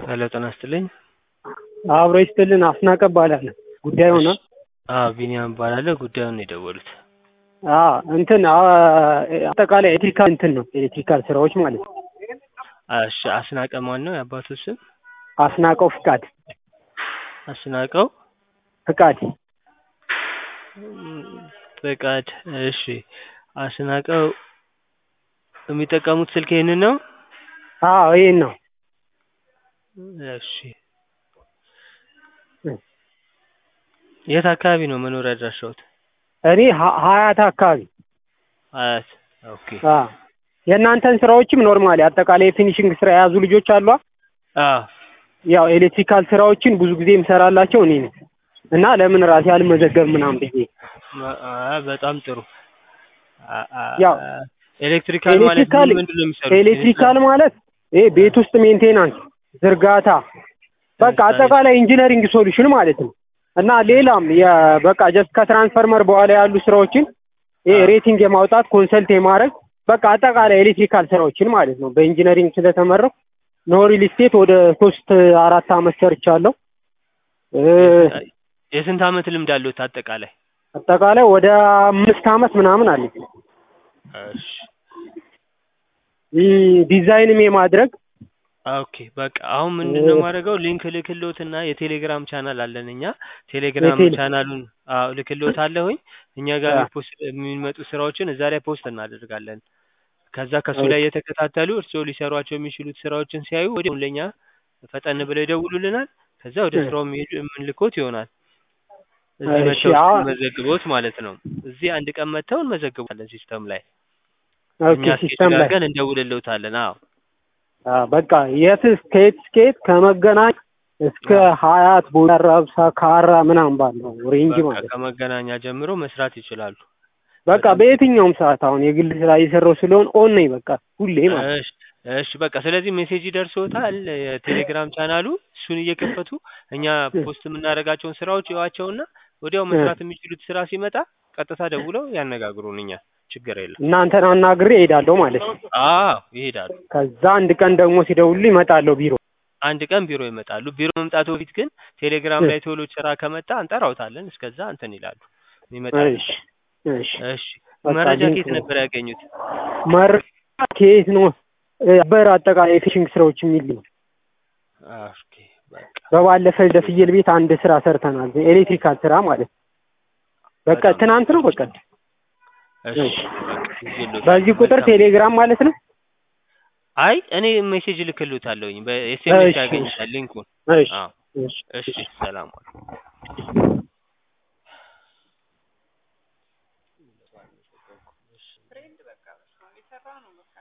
ሄሎ ጤና ይስጥልኝ። አብሮ ይስጥልን። አስናቀ እባላለሁ። ጉዳዩ ነው? አዎ ቢኒያም እባላለሁ። ጉዳዩን ነው የደወሉት። አዎ እንትን አጠቃላይ ኤሌክትሪካል እንትን ነው ኤሌክትሪካል ስራዎች ማለት ነው። እሺ አስናቀ ማን ነው የአባቱ ስም? አስናቀው ፍቃድ አስናቀው ፍቃድ ፍቃድ። እሺ አስናቀው የሚጠቀሙት ስልክ ይሄንን ነው? አዎ ይሄን ነው። እሺ የት አካባቢ ነው መኖሪያ አድራሻዎት? እኔ ሀ- ሀያት አካባቢ አያት። ኦኬ አዎ። የእናንተን ስራዎችም ኖርማሊ አጠቃላይ የፊኒሽንግ ስራ የያዙ ልጆች አሉ። አዎ ያው ኤሌክትሪካል ስራዎችን ብዙ ጊዜ የምሰራላቸው እኔ ነኝ እና ለምን ራሴ አልመዘገብም ምናምን ብዬ አ- በጣም ጥሩ። አ- አ- ያው ኤሌክትሪካል ማለት ኤሌክትሪካል ምንድን ነው የሚሰሩት? ኤሌክትሪካል ማለት ይሄ ቤት ውስጥ ሜንቴናንስ፣ ዝርጋታ በቃ አጠቃላይ ኢንጂነሪንግ ሶሉሽን ማለት ነው እና ሌላም የ- በቃ ጀስት ከትራንስፈርመር በኋላ ያሉ ስራዎችን ይሄ ሬቲንግ የማውጣት ኮንሰልት የማድረግ በቃ አጠቃላይ ኤሌክትሪካል ስራዎችን ማለት ነው። በኢንጂነሪንግ ስለተመረኩ ኖ ሪል ስቴት ወደ ሶስት አራት አመት ሰርቻለሁ። እ የስንት አመት ልምድ አለዎት አጠቃላይ? አጠቃላይ ወደ አምስት አመት ምናምን አለኝ። እሺ ይህ ዲዛይንም የማድረግ ኦኬ በቃ አሁን ምንድን ነው የማደርገው ሊንክ ልክልዎትና የቴሌግራም ቻናል አለን እኛ ቴሌግራም የቴሌ- ቻናሉን አዎ ልክልዎት አለሁኝ እኛ ጋር አዎ። የሚፖስት የሚመጡ ስራዎችን እዛ ላይ ፖስት እናደርጋለን ከዛ ከሱ ላይ የተከታተሉ እርስዎ ሊሰሯቸው የሚችሉት ስራዎችን ሲያዩ ወዲያው ለእኛ ፈጠን ብለው ይደውሉልናል ከዛ ወደ እ። ስራው የሚሄዱ የምንልኮት ይሆናል እዚህ እሺ፣ መጥተው አዎ። መዘግቦት ማለት ነው እዚህ አንድ ቀን መጥተው እንመዘግባለን ሲስተም ላይ ኦኬ እኛ ሲስተም ስኬጁል ላይ አድርገን እንደውልልዎታለን አዎ አዎ፣ በቃ የት እስከየት እስከየት ከመገናኝ እስከ ሀያት ቦሌ አራብሳ ካራ ምናምን ባለው ሬንጅ በቃ ማለት ነው። ከመገናኛ ጀምሮ መስራት ይችላሉ በቃ በየትኛውም ሰዓት አሁን የግል ስራ እየሰራሁ ስለሆን ኦን ነኝ በቃ ሁሌ ማለት ነው። እሺ እሺ በቃ ስለዚህ ሜሴጅ ይደርሶታል የቴሌግራም ቻናሉ እሱን እየከፈቱ እኛ ፖስት የምናደርጋቸውን ስራዎች ይዋቸውና ወዲያው መስራት የሚችሉት ስራ ሲመጣ ቀጥታ ደውለው ያነጋግሩን እኛ ችግር የለም እናንተን አናግሬ እሄዳለሁ ማለት ነው። አዎ ይሄዳሉ ከዛ አንድ ቀን ደግሞ ሲደውሉልኝ እመጣለሁ ቢሮ። አንድ ቀን ቢሮ ይመጣሉ ቢሮ መምጣቱ በፊት ግን ቴሌግራም ላይ ቶሎ ስራ ከመጣ እንጠራውታለን እስከዛ እንትን ይላሉ ይመጣሉ እሺ እሺ። እሺ በቃ መረጃ ሊንክ ከየት ነው። ነበር ያገኙት መረጃ ከየት ነው? በር አጠቃላይ የፊሽንግ ስራዎች የሚል ነው። ኦኬ በቃ በባለፈ ለፍየል ቤት አንድ ስራ ሰርተናል። ኤሌክትሪካል ስራ ማለት ነው። በቃ በጣም ትናንት ነው በቃ እሺ በቃ ይዤልዎታለሁ። በዚህ ቁጥር መልካም። ቴሌግራም ማለት ነው። አይ እኔ ሜሴጅ ልክልዎታለሁኝ በኤስኤምኤስ እሺ። ያገኙታል ሊንኩን እሺ አዎ እሺ እሺ ሰላም ዋሉ